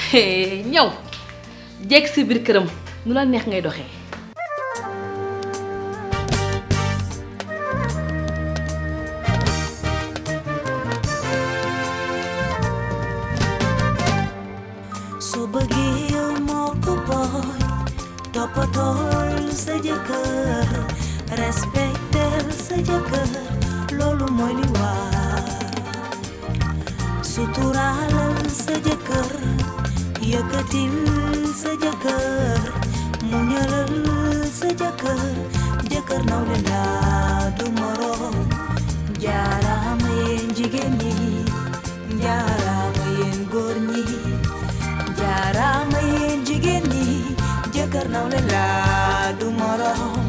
ñëw jekk si biir këram nu la neex ngay doxee su bëggee yow moo ko booy toppatool sa jëkkër respectel sa jëkkër loolu mooy li war suturaalal sa jëkkër yëkkatil sa jëkkër muñalal sa jëkkër jëkkër nawle laa du moroom jaaraama yéen jigéen ñi jaaraama yéen góor ñi jaaraama yéen jigéen ñi jëkkër nawle laa du moroom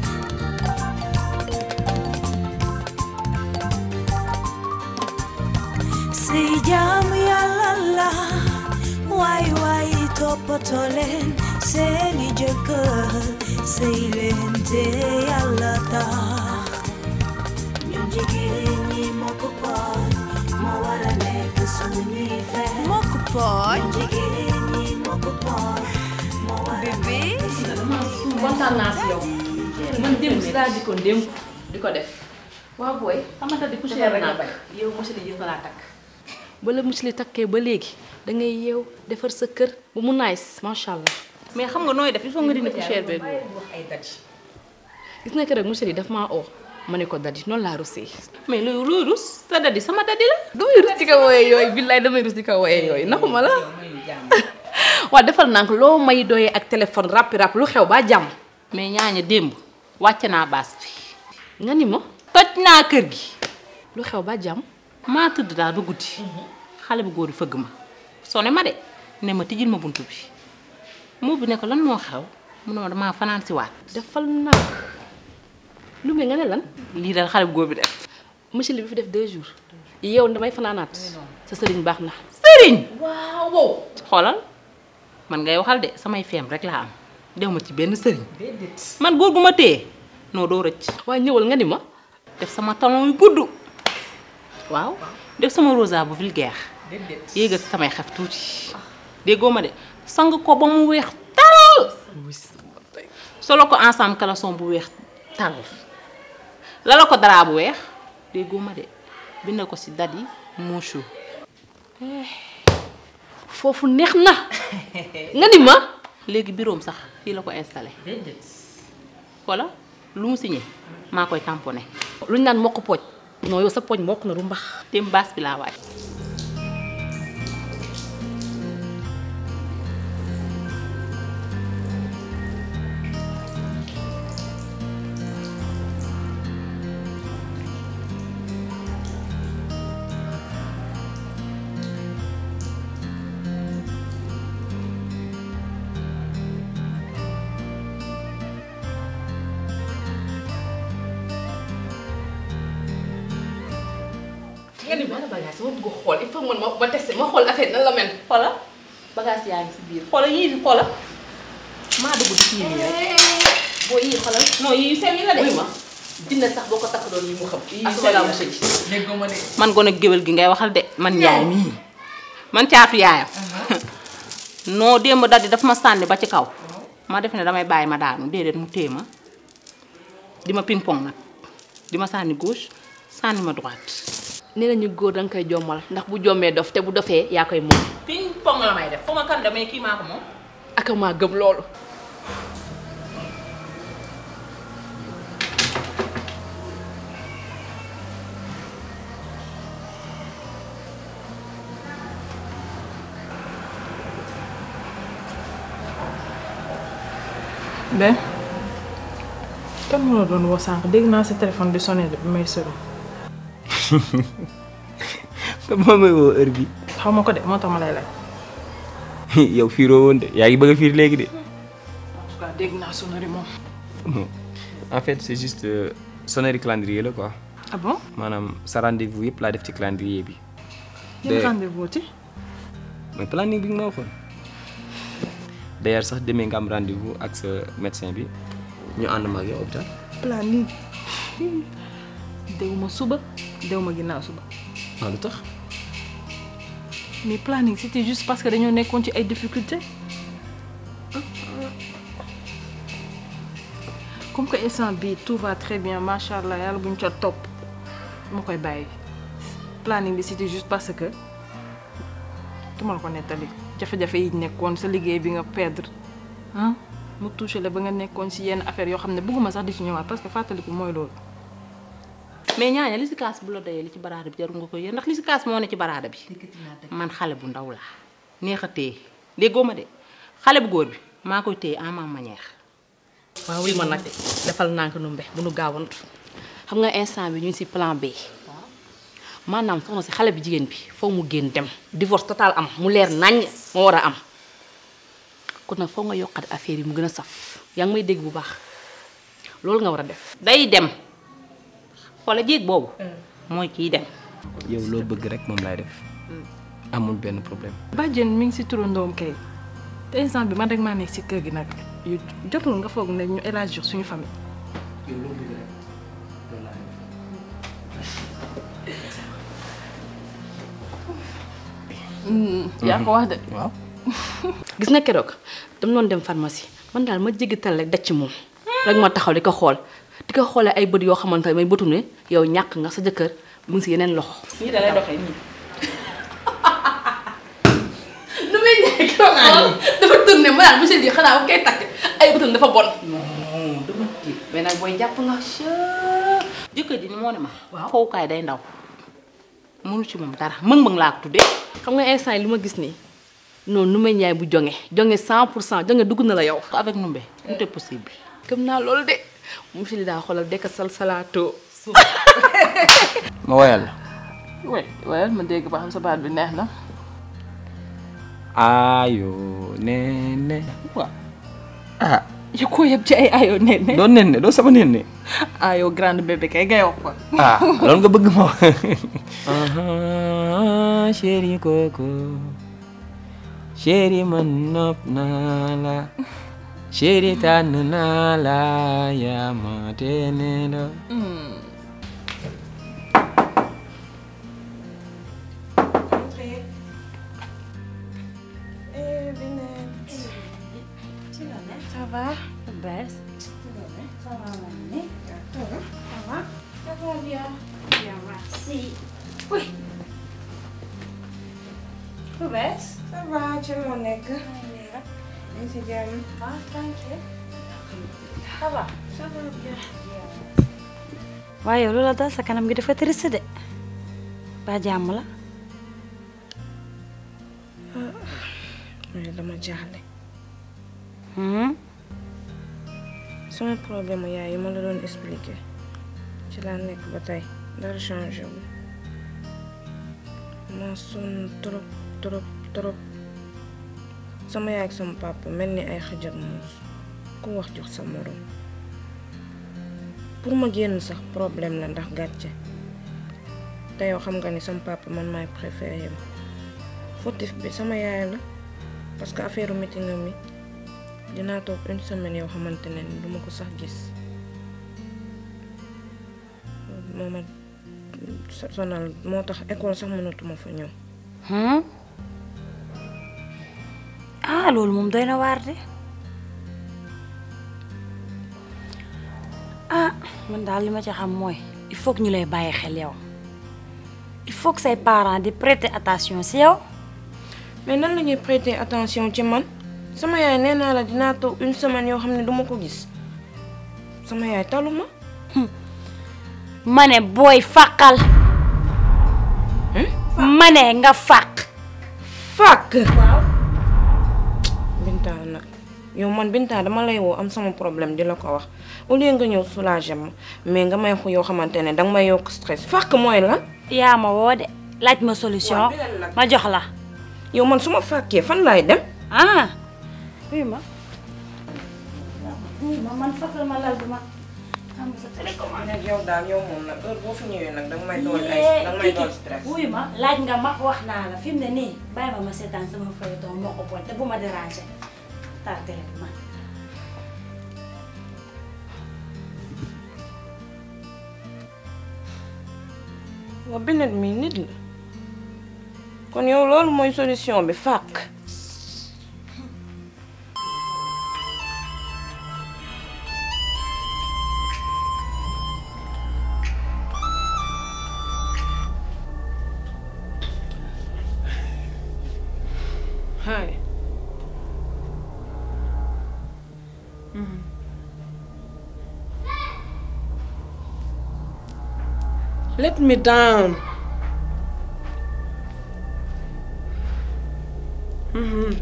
si jaamu yàlla la waay waay toppatoo leen seeni jëkkër sëy leen te yàlla tax ñun jigéen ñi moo ko pooj moo war a nekk suñuy fen moo ko pooj ñun jigéen ñi moo ko pooj moo war a nekk kontaan naa si yow man démb si laa dikkoon démb di ko def waaw booy xamante di coucher rek naa bañ yow monsieur li laa takk ba la monsieur li takkee ba léegi da ngay yeew defar sa kër ba mu nice macha allah mais xam nga nooy def il faut nga dindi poussière beeg wax ay dadi gis nga keroog monsieur li daf maa oo ma ne ko dadi noonu laa rusee mais loolu luy rus sa dadi sama dadi la damay rus di ko wooyee yooyu billaay damay rus di ko wooyee yooyu naxuma la waaw defal naa ko loo may doyee ak téléphone rappi rapp lu xew ba jàmm mais ñaaña démb wàcc naa baas bi nga ni ma toj naa kër gi lu xew ba jàmm maa tëdd daal ba guddi xale bu góor yi fëgg ma sone ma de ne ma tijjil ma bunt bi moo bi ne ko lan moo xew mu ne ma damaa fanaan si waat defal naa lu me nga ne lan lii daal xale bu góor bi def monsieur li bi fi def deux jours yow damay fanaanaat sa sëriñ baax na sëriñ waaw xoolal man ngay waxal de samay feem rek laa am dew ma ci benn sëriñ man góor gu ma téye noo doo rëcc waaye ñëwal nga ni ma def sama talon yu gudd waaw def sama rosa bu vulgaire yéegal samay xef tuuti déggoo ma de sang ko ba mu weex tal solo ko ensemble caleçon bu weex tal lala ko dara bu weex déggoo ma de bind ko ci dadi Mouchou foofu neex na nga ni ma léegi bureau am sax fii la ko installé voilà lu mu signé maa koy tamponné lu ñu naan mokk pooj non yow sa pooj mokk na du mbax dem baas bi laa waaj nga ni ma la bagage ma bëgg xool il faut man ma ma testé ma xool affaire nan la mel xoola bagage yaa ngi si biir xoola yii di xoola maa dugg di kii nii rek boo yii xoolal non yii sew yi la de wuy ma dina sax boo ko takk doon yi mu xam Yii ak seen wala la. monsieur ji déggoo ma de man gone géwél gi ngay waxal de man yaay mii man caatu yaayam non démb daldi daf ma sànni ba ci kaw ma def ne damay bàyyi ma daanu déedéet mu téye ma di ma ping pong nag di ma sànni gauche sànni ma droite nee nañu góor danga koy jommal ndax bu jommee dof te bu dofee yaa koy moom ping pong la may def fu ma kan damay kii maa ko moom ak maa gëm loolu Ben kan moo la doon woo sànq dégg naa sa téléphone di sonné de bi may sori te moo may woo heure bi xaw ma ko de moo tax ma lay laaj. yow fiiroo woon de yaa ngi bëgg a fiir léegi de en tout cas dégg naa sonnerie moom. non en fait c'est juste euh, sonnerie calendrier la quoi ah bon maanaam sa rendez-vous yëpp laa def ci calendrier bi yan de rendez-vous ci mooy planning bi nga ma waxoon d'ailleurs sax demee nga am rendez-vous ak sa médecin bi ñu ànd ma ak yow hôpital planning dew ma suba dew ma ginnaaw suba waaw lu tax mais planning c'était juste parce que dañoo nekkoon ci ay difficultés comme que instant bii tout va très bien macha allah yàlla buñ ca topp ma koy bàyyi planning bi c'était juste parce que duma la ko nettali jafe-jafe yi nekkoon sa liggéey bi nga perdre ah mu touché la ba nga nekkoon si yenn affaire yoo xam ne bëgguma sax di ci ñëwaat parce que fàttaliku mooy loolu. mais ñaaña li si kaas bu la doyee li ci baraada bi jarul nga ko yéen ndax li si kaas moo ne ci baraada bi man xale bu ndaw laa neex a téye déggoo ma de xale bu góor bi maa koy téye en ma manière waaw wi ma nag defal nànk nu mbe bu nu gaawantu xam nga instant bi ñu ngi si plan B maanaam soxna si xale bi jigéen bi foog mu génn dem divorce total am mu leer naññ moo war a am kon nag foog nga yokkat affaire yi mu gën a saf yaa ngi may dégg bu baax loolu nga war a def day dem xoola jéeg boobu mooy kiy dem yow loo bëgg rek moom laay def amul benn problème bàjjen mi ngi si turandoom kay te instant bi man rek maa nekk si kër gi nag yu jotul nga foog ne ñu élargir suñu famille. yow loo bëgg rek loolu laay def yaa ko wax de. waaw gis nga keroog dama doon dem pharmacie man daal ma jéggital rek daj ci moom rek ma taxaw di ko xool di ko xoolee ay bët yoo xamante ne may bëtu ne yow ñàkk nga sa jëkkër mu ngi si yeneen loxo. nii da lay doxee nii nu muy ñëwee keroog xool dafa tourné ma daal monsieur Ly xanaa bu koy takk ay bëtam dafa bon. dama tiit mais nag booy jàpp nga jëkkër ji ni moo ne ma Waaw. fowukaay day ndaw mënu ci moom dara mëng-mëng laa ko tuddee xam nga instant yi lu ma gis nii noonu nu may ñaay bu jonge jonge 100 pour cent jonge dugg na la yow. avec Numbe tout est possible gëm naa loolu de monsieur Ly daa xoolal dekk sal salaato. ma woyal la oui waaye ma dégg ba xam sa baat bi neex na. ayo nene waaw ah yow koo yëpp ci ay ayoo nee ne. doo nenne doo sama nenne ayoo grande bébé kay ngay wax ko. ah loolu nga bëgg ma chéri koko chéri man nopp naa la chéri tànn naa la yaa ma teene la Ça va Bess Ça va, mamie Ça va Ça va Ça va bien Bien, merci. Oui. Bess Ça va, ci loo nekk. ñu ngi si jàmm. Ah, tranquille. Ça va Ça va bien. waaye yow loola dal sa kanam gi dafa triste de ba jàmm la mais dama jaaxle. hmm sama problème yaay yi ma la doon expliquer ci laa nekk ba tey dara changé wu. ma sonn trop trop trop. sama yaay ak sama papa mel ni ay xajar muus ku wax jox sa morom. pour ma génn sax problème la ndax gàcce. te yow xam nga ni sama papa man maay préféré ma. fautif bi sama yaay la parce que affaire meeting mi dinaa toog une semaine yoo xamante ne ni duma ko sax gis moo ma sonal moo tax école sax mënatuma fa ñëw hmm ah loolu moom doy na waar de ah man daal li ma ci xam mooy il faut que ñu lay bàyyi xel yow il faut que say parents di prêter attention si yow mais nan la ñuy prêter attention ci man sama yaay nee naa la dinaa toog une semaine yoo xam ne duma ko gis sama yaay taluma ma ne booy fàqal ma ne nga fàq fàkk Binta nag yow man Binta dama lay woo am sama problème di la ko wax au lieu nga ñëw soulager ma mais nga may xu yoo xamante ne danga may yokk stress fàkk mooy lan yaa ma woo de laaj ma solution ma jox la yow man su ma fàkkee fan laay dem ah oui ma oui ma man fàqal ma lal bi ma am sa télécommande nag yow daal yow moom nag heure boo fi ñëwee nag danga may doon ay Yee, danga may Kiki, doon stress wuy ma laaj nga ma wax naa la fi mu ne nii bàyyi ma ma seetaan sama feuilleton moo ko bon te bu ma déranger taal télé bi ma waa Binet mi nit la kon yow loolu mooy solution bi fàkk Hi. Let me down. Mhm.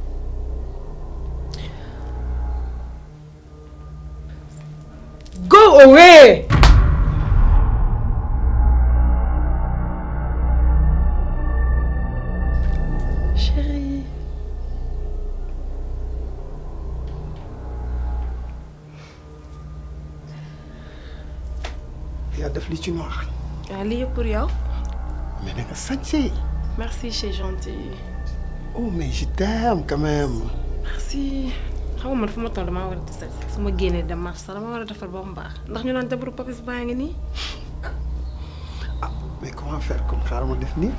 Go away! Chérie. yaa def li ci noir Ah, lii yëpp pour yow. mais da nga sañse Merci, c'est gentil. oh mais je t'aime quand même Merci. xam nga man fu ma toll damaa war a tisal su ma génnee dem marché sax dama war a defar ba mu baax ndax ñu naan jabaru papis baa ngi nii. ah mais comment faire comme xaaral ma def nii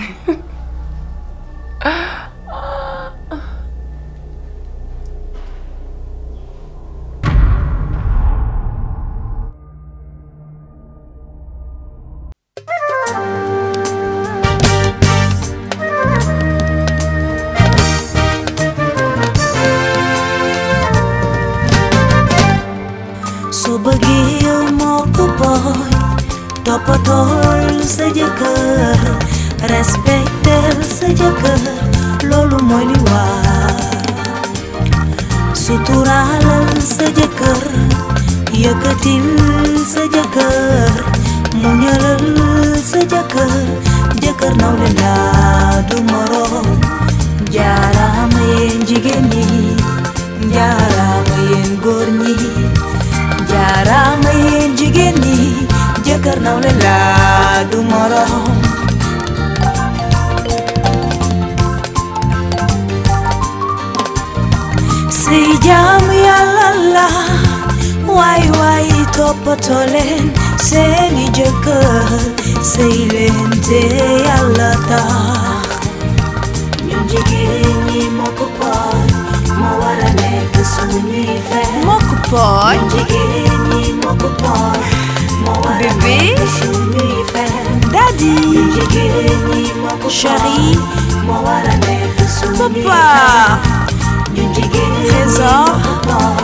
soo bëggee yow moo ko booy toppatool sa jëkkër respectel sa jëkkër loolu mooy li war suturaalal sa jëkkër yëkkatil sa jëkkër muñalal sa jëkkër jëkkër nawle laa du moroom jaaraama yéen jigéen ñi jaaraama yéen góor ñi jaaraama yéen jigéen ñi jëkkër nawle laa du moroom sëy jaamu yàlla la waay waay toppatoo leen seeni jëkkër sëy leen te yàlla tax ñun jigéen ñi moo ko pooj moo war a nekk suñuy fen moo ko pooj ñun jigéen ñi moo ko pooj moo war a nekk suñuy fen daddy ñun jigéen ñi moo ko chéri moo war a nekk suñuy fen ñun jigéen ñi moo ko pooj